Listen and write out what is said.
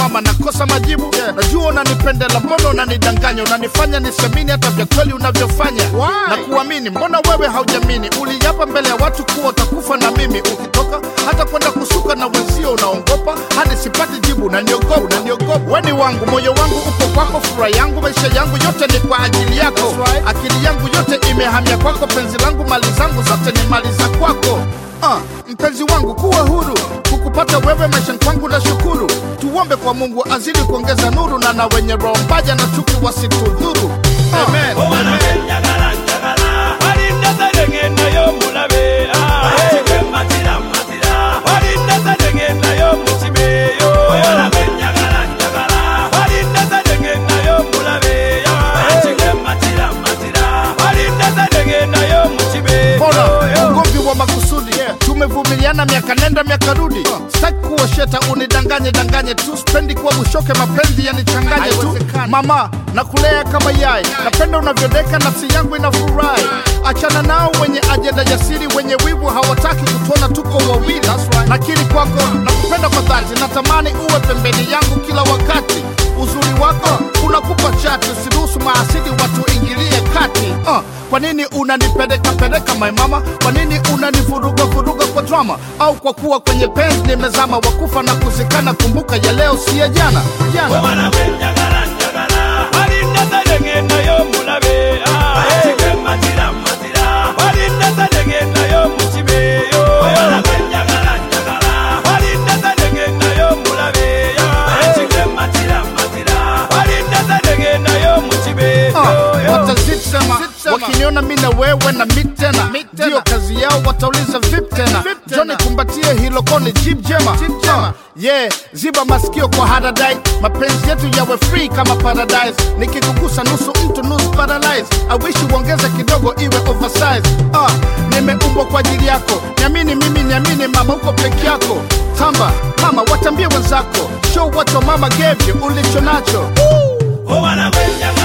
mama nakosa majibu yeah. najua unanipendela mbona unanidanganya unanifanya nisemini hata vya kweli unavyofanya Why? na kuamini mbona wewe haujamini uliapa mbele ya watu kuwa utakufa na mimi ukitoka hata kwenda kusuka na wenzio unaongopa hadi sipati jibu unaniogopa unaniogopa weni wangu moyo wangu uko kwako furaha yangu maisha yangu yote ni kwa ajili yako That's right. akili yangu yote imehamia kwako penzi langu mali zangu zote ni mali za kwako Ah, mpenzi wangu kuwa huru kukupata wewe maishani kwangu na shukuru tuombe kwa mungu azidi kuongeza nuru na na wenye roho mbaya na chuki wasitudhuru Amen. obwana benjagala njagala walinda zalengendayo mulabe matira matira walinda zalengendayo mukibeyo obwana benjagala njagala walinda zalengendayo mulabe matira matira walinda zalengendayo mukibeyo Bora ugomvi wa makusudi tumevumiliana miaka nenda miaka rudi sitaki kuwa sheta unidanganye danganye tu spendi kuwa bushoke mapenzi yanichanganye tu Haiwezekani. mama nakulea kama yai napenda unavyodeka nafsi yangu inafurahi achana nao wenye ajenda jasiri wenye wivu hawataki kutuona tuko wawili nakiri kwako nakupenda kwa dhati natamani uwe pembeni yangu kila wakati uzuri wako unakupa chati usiruhusu maasidi watu ingilie kati uh, kwa nini unanipeleka peleka my mama kwa nini unanivuruga vuruga kwa drama au kwa kuwa kwenye penzi nimezama wakufa na kuzikana kumbuka ya leo si ya jana jana obwana benjagala njagala walinda zalengendayo mulabe matira matira walinda zalengendayo mukibeyo obwana benjagala njagala walinda zalengendayo mulabe matira matira walinda zalengendayo mukibeyo Uh, watazisema wakiniona mi na wewe na mi tena ndiyo kazi yao watauliza vip tena joni kumbatie hilo koni jib jema Uh, yeah ziba masikio kwa haradai mapenzi yetu yawe free kama paradise nikikugusa nusu mtu nusu paralyze awishi uongeze kidogo iwe oversize uh, nimeumbwa kwa ajili yako niamini mimi niamini mama uko peke yako tamba mama watambie wenzako show what your mama gave you ulicho nacho obwana benjagala